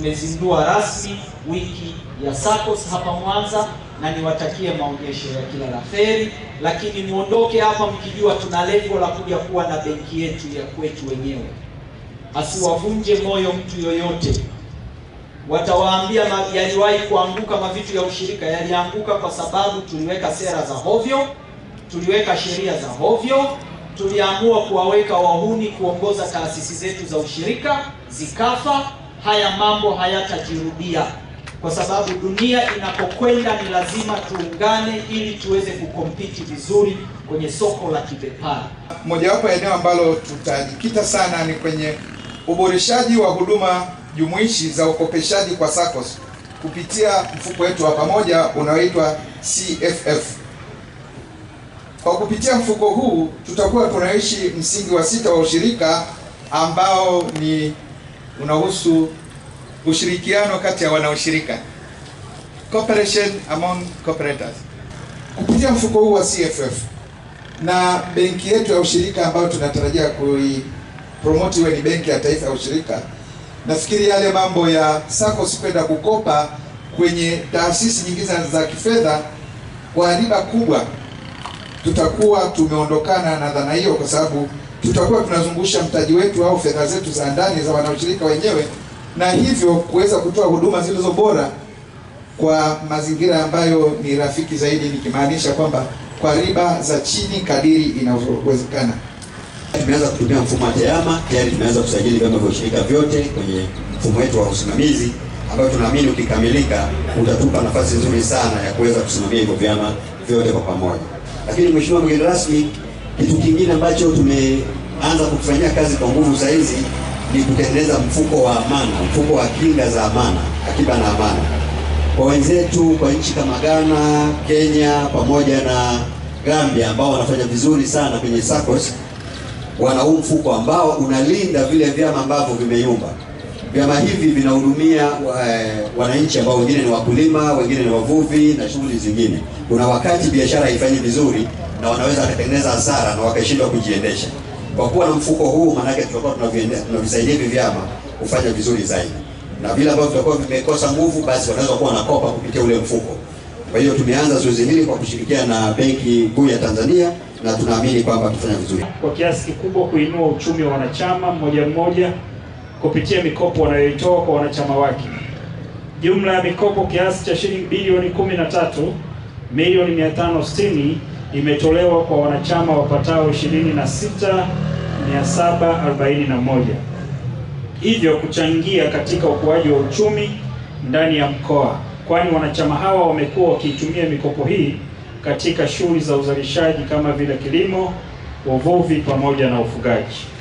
tumezindua rasmi wiki ya SACCOS hapa Mwanza, na niwatakie maonyesho ya kila la kheri, lakini muondoke hapa mkijua tuna lengo la kuja kuwa na benki yetu ya kwetu wenyewe. Asiwavunje moyo mtu yoyote watawaambia yaliwahi kuanguka mavitu ya ushirika. Yalianguka kwa sababu tuliweka sera za hovyo, tuliweka sheria za hovyo, tuliamua kuwaweka wahuni kuongoza taasisi zetu za ushirika, zikafa. Haya mambo hayatajirudia, kwa sababu dunia inapokwenda ni lazima tuungane ili tuweze kukompiti vizuri kwenye soko la kibepari. Mojawapo ya eneo ambalo tutajikita sana ni kwenye uboreshaji wa huduma jumuishi za ukopeshaji kwa SACCOS kupitia mfuko wetu wa pamoja unaoitwa CFF. Kwa kupitia mfuko huu tutakuwa tunaishi msingi wa sita wa ushirika ambao ni unahusu ushirikiano kati ya wanaushirika, cooperation among cooperators. Kupitia mfuko huu wa CFF na benki yetu ya ushirika ambayo tunatarajia kuipromote iwe ni benki ya taifa ya ushirika nafikiri yale mambo ya SACCOS kwenda kukopa kwenye taasisi nyingine za kifedha kwa riba kubwa, tutakuwa tumeondokana na dhana hiyo, kwa sababu tutakuwa tunazungusha mtaji wetu au fedha zetu za ndani za wanaushirika wenyewe, na hivyo kuweza kutoa huduma zilizo bora kwa mazingira ambayo ni rafiki zaidi, nikimaanisha kwamba kwa riba za chini kadiri inavyowezekana. Tumeanza kutumia mfumo wa TEHAMA, tayari tumeanza kusajili vyama vya ushirika vyote kwenye mfumo wetu wa usimamizi ambao tunaamini ukikamilika utatupa nafasi nzuri sana ya kuweza kusimamia hivyo vyama vyote kwa pamoja. Lakini Mheshimiwa mgeni rasmi, kitu kingine ambacho tumeanza kufanyia kazi kwa nguvu saa hizi ni kutengeneza mfuko wa amana, mfuko wa kinga za amana, akiba na amana kwa wenzetu kwa nchi kama Ghana, Kenya pamoja na Gambia ambao wanafanya vizuri sana kwenye SACCOS wana huu mfuko ambao unalinda vile vyama ambavyo vimeyumba. Vyama hivi vinahudumia wananchi ambao wengine ni wakulima, wengine ni wavuvi na shughuli zingine. Kuna wakati biashara haifanyi vizuri na wanaweza wakatengeneza hasara na wakashindwa kujiendesha. Kwa kuwa na mfuko huu, maanake tutakuwa tunavisaidia hivi vyama kufanya vizuri zaidi, na vile ambavyo vitakuwa vimekosa nguvu, basi wanaweza kuwa wanakopa kupitia ule mfuko. Kwa hiyo tumeanza zoezi hili kwa kushirikiana na Benki Kuu ya Tanzania na tunaamini kwamba tutafanya vizuri kwa kiasi kikubwa kuinua uchumi wa wanachama mmoja mmoja kupitia mikopo wanayoitoa kwa wanachama wake. Jumla ya mikopo kiasi cha shilingi bilioni 13 milioni 560 imetolewa kwa wanachama wapatao 26741 hivyo kuchangia katika ukuaji wa uchumi ndani ya mkoa, kwani wanachama hawa wamekuwa wakiitumia mikopo hii katika shughuli za uzalishaji kama vile kilimo, uvuvi pamoja na ufugaji.